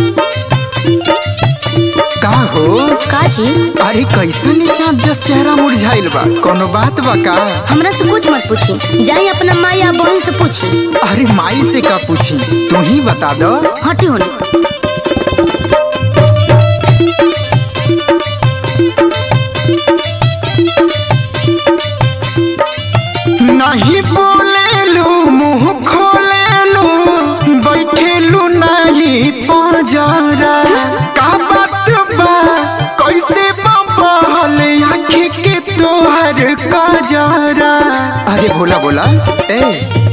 का हो का जी अरे कैसा नीचा जस चेहरा मुरझाइल बा कोनो बात बा का हमरा से कुछ मत पूछी जाई अपना माँ या बहन से पूछी अरे माई से का पूछी तू ही बता दो हटी होने नहीं बोलेलू मुंह खोलेलू बैठेलू नहीं पजरा का बात बा कैसे बबल आँखी के तोहर कजरा अरे बोला बोला ए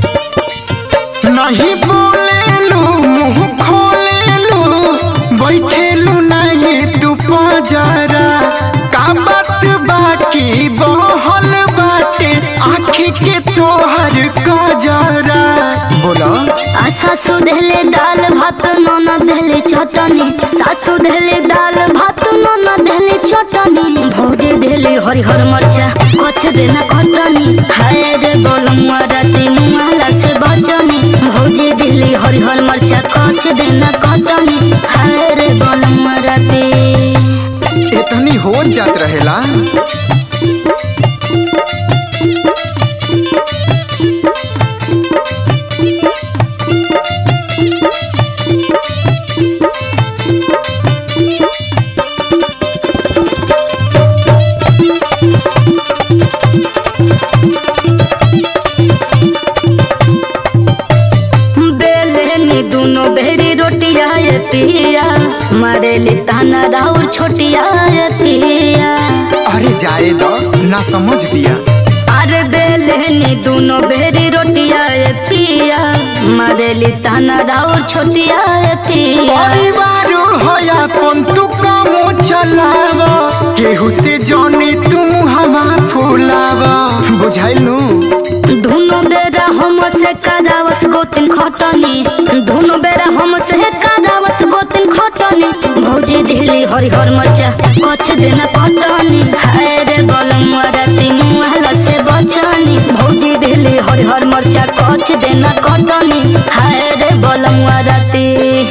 नहीं बोलेलू मुंह खोलेलू बैठेलू नहीं तू पजरा का बात बाकी बहल बाटे आँखी के तोहर कजरा बोला आ सासू देले दाल भात ननद देले चटनी सासू देले दाल भात ननद देले चटनी भौजी देले हरिहर मरचा कछ देना कटनी हाय रे बोलमुआ राती मुआला से बचनी भौजी देले हरिहर मरचा कछ देना कटनी हाय रे बोलमुआ राती इतनी हो जात रहेला बेलनी दोनों बेरी रोटिया ये पिया मारेली ताना राउर छोटिया ये पिया अरे जाए दो ना समझ बिया अरे बेलनी दोनों बेरी रोटिया ये पिया मारेली ताना राउर छोटिया ये पिया परिवार होया पन तू कामो चलाव केहू से जानी तुम हमा फुलाव बुझाइल नु दोनों बेरा हम से करावस गोतिन खटनी दोनों बेरा हम से करावस गोतिन खटनी भौजी दिली हरिहर मचा कछ देना पटनी हाय रे बलम राती मुहला से बचनी भौजी दिली हरिहर मरचा कछ देना कटनी हाय रे बलम राती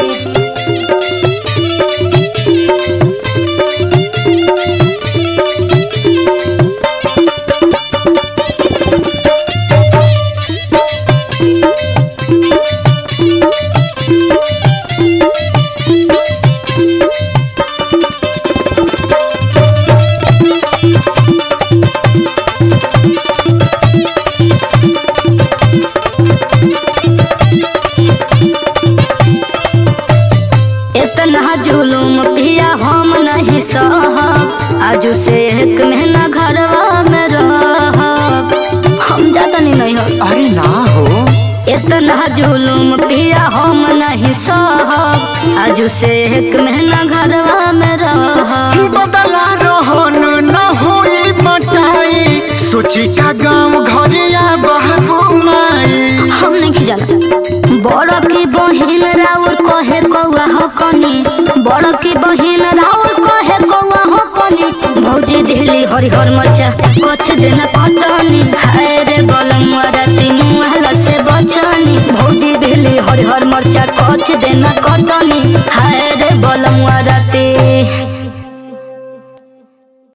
इतना जुलूम पिया हम नहीं सहब आजू से एक महीना घरवा में रहब हम जाता नहीं नहीं हो अरे ना हो इतना जुलूम पिया हम नहीं सहब आजू से एक महीना घरवा में रहब बदला रहन न होई मटाई सोची का गांव घरिया बाबू माई हम नहीं जाना बड़ की बहिन राउर कहे कौआ हकनी बड़ की बहिन राउर कहे कौआ हकनी भौजी दिली हरिहर मचा कछ